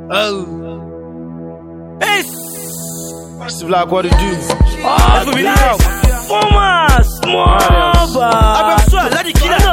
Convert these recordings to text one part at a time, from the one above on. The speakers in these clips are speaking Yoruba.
Steve Black, what it do? Ẹ fún mi ní help. Fọ́mà small bar. Abẹ́sọ̀ Aládì Kílà.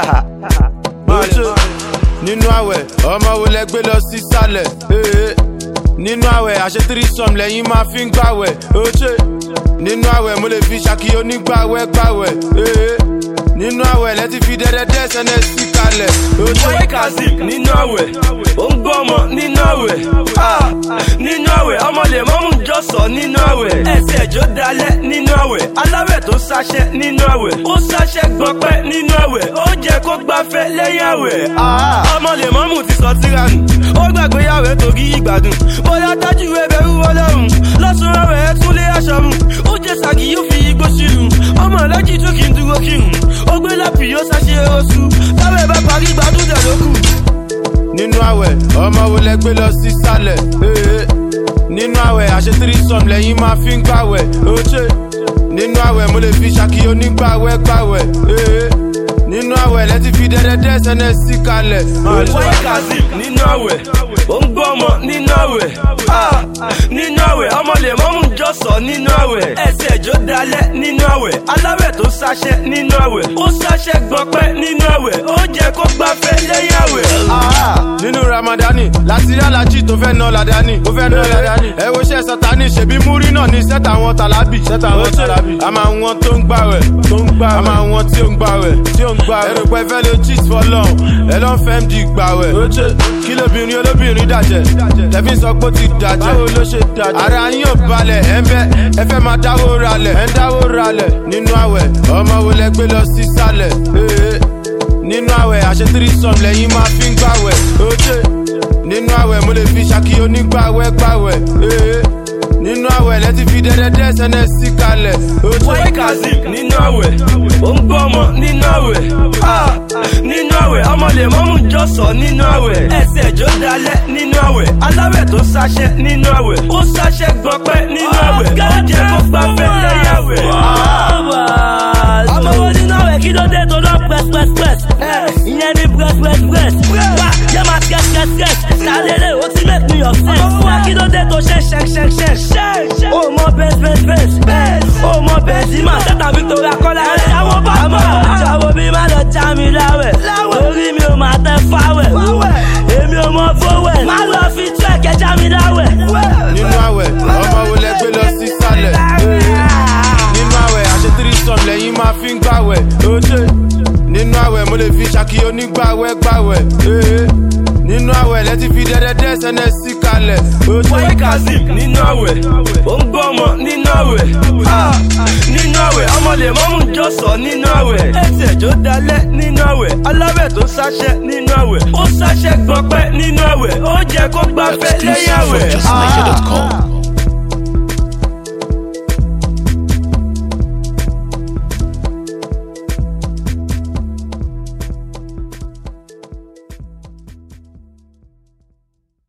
Ojo nínú àwẹ̀ ọmọ wo lẹ gbé lọ sí sálẹ̀ ee. nínú àwẹ̀ àṣetírí sọm lẹ́yìn máa fi ń gbàwẹ̀ oje nínú àwẹ̀ mo lè fi ṣàkí onígbàwẹ̀ gbàwẹ̀ ee. nínú àwẹ̀ lẹ́tí fi dẹ́dẹ́dẹ́ sẹ́nẹ̀ sí kalẹ̀ oje. Boy Kazeem nínú àwẹ̀. Ó ń gbọ́ ọmọ nínú àwẹ̀. Ah, Nínú àwẹ̀ ọmọ lè mọ́mú jọ̀sọ̀ nínú àwẹ̀. Ẹsẹ̀ ẹ̀jọ́ dalẹ̀ nínú àwẹ̀. Aláwẹ̀ tó sáṣẹ́ nínú àwẹ̀. Ó sáṣẹ́ gbọ́pẹ́ nínú àwẹ̀. Ó jẹ́ kó gbafẹ́ lẹ́yìn àwẹ̀. Ah, Ọmọ lè mọ́mú ti sọ tíra nù. Ó gbàgbé àwẹ̀ torí ìgbádùn. Bóyá tájú ẹbẹ̀rù ọlọ́run. Lọ́sùn àwẹ̀ ẹ̀ tún lé aṣọ mu. Ó jẹ́ sàgì yóò fi igbó sílùú. Ọmọ alájí tún kì í dúró kírun. Ó gbé lápì yóò sáṣe oṣù. Táwẹ̀ bá parí gbádùn dẹ̀ lókù. nínú àwẹ̀ ọmọ wo lẹ gbé lọ sí sálẹ̀ ee. nínú àwẹ̀ àṣetírí sọm lẹ́yìn máa fi ń gbàwẹ̀ oje nínú àwẹ̀ mo lè fi ṣàkí onígbàwẹ̀ gbàwẹ̀ ee. nínú àwẹ̀ lẹ́tí fi dẹ́dẹ́dẹ́ sẹ́nẹ̀ sí kalẹ̀ oje. Boy Kazeem nínú àwẹ̀. Ó ń gbọ́ ọmọ nínú àwẹ̀. Ah, Nínú àwẹ̀ ọmọ lè mọ́mú jọ̀sọ̀ nínú àwẹ̀. Ẹsẹ̀ ẹ̀jọ́ dalẹ̀ nínú àwẹ̀. Aláwẹ̀ tó sáṣẹ́ nínú àwẹ̀. Ó sáṣẹ́ gbọ́pẹ́ nínú àwẹ̀. Ó jẹ́ kó gbafẹ́ lẹ́yìn àwẹ̀. Ah, nínú ramadani láti rí alájí tó fẹ́ ná ládání ó fẹ́ ná ládání ẹ wo iṣẹ́ sátani ṣèbí múrí náà ní sẹ́tà àwọn tàlábì sẹ́tà àwọn tàlábì a máa wọn tó ń gbàwẹ̀ tó ń gbàwẹ̀ a máa wọn tí ó ń gbàwẹ̀ tí ó ń gbàwẹ̀ ẹrù pẹ́ fẹ́ ló cheat for long ẹ lọ́n fẹ́ md gbàwẹ̀ oje kí lóbìnrin olóbìnrin dàjẹ́ tẹ̀fín sọ pé ó ti dàjẹ́ báwo ló ṣe dàjẹ́ ara yín ò balẹ̀ ẹ ń fẹ́ ẹ fẹ́ máa dáwó ralẹ̀ ẹ ń dáwó ralẹ̀ nínú àwẹ̀ ọmọ wo lẹ gbé lọ sí sálẹ̀ ee nínú àwẹ̀ àṣetírí sọm lẹ́yìn máa fi ń gbàwẹ̀ oje nínú àwẹ̀ mo lè fi ṣàkí onígbàwẹ̀ gbàwẹ̀ ee nínú àwẹ̀ lẹ́tí fi dẹ́dẹ́dẹ́ sẹ́nẹ̀ sí kalẹ̀ oje. Boy Kazeem nínú àwẹ̀. Ó ń gbọ́ ọmọ nínú àwẹ̀. Ah, Nínú àwẹ̀ ọmọ lè mọ́mú jọ̀sọ̀ nínú àwẹ̀. Ẹsẹ̀ ẹ̀jọ́ dalẹ̀ nínú àwẹ̀. Aláwẹ̀ tó sáṣẹ́ nínú àwẹ̀. Ó sáṣẹ́ gbọ́pẹ́ nínú àwẹ̀. Ó jẹ́ kó gbafẹ́ lẹ́yìn àwẹ̀. Ọmọ wo nínú àwẹ̀ kí ló dé tó lọ press press press? Ìyẹn ní press press press. Wá yẹ máa sketch sketch sketch. Sálẹ̀lẹ̀ ó ti make me upset. Wá kí ló dé tó ṣe ṣẹ́k ṣẹ́k ṣẹ́k? Ó mọ bẹ́ẹ̀s bẹ́ẹ̀s bẹ́ẹ̀s. Ó mọ bẹ́ẹ̀s yìí máa ṣẹ́ta Victoria Kọ́lá. Ẹ̀jáwó bá bọ̀. Ẹ̀jáwó bí má lọ já mi láwẹ̀. Orí mi ò máa tẹ fáwẹ̀. Èmi ò mọ fówẹ̀. Má lọ fi tú ẹ̀kẹ́ já mi láwẹ̀. nínú àwẹ̀ ọmọ wo lẹ gbé lọ sí sálẹ̀ ee nínú àwẹ̀ àṣetírí sọm lẹ́yìn máa fi ń gbàwẹ̀ oje nínú àwẹ̀ mo lè fi ṣàkí onígbàwẹ̀ gbàwẹ̀ ee nínú àwẹ̀ lẹ́tí fi dẹ́dẹ́dẹ́ sẹ́nẹ̀ sí kalẹ̀ oje. Boy Kazeem nínú àwẹ̀. Ó ń gbọ́ ọmọ nínú àwẹ̀. Ah, Nínú àwẹ̀ ọmọ lè mọ́mú jọ̀sọ̀ nínú àwẹ̀. Ẹsẹ̀ ẹ̀jọ́ dalẹ̀ nínú àwẹ̀. Aláwẹ̀ tó sáṣẹ́ nínú àwẹ̀. Ó sáṣẹ́ gbọ́pẹ́ nínú àwẹ̀. Ó jẹ́ kó gbafẹ́ lẹ́yìn àwẹ̀. Exclusive from justniger.com.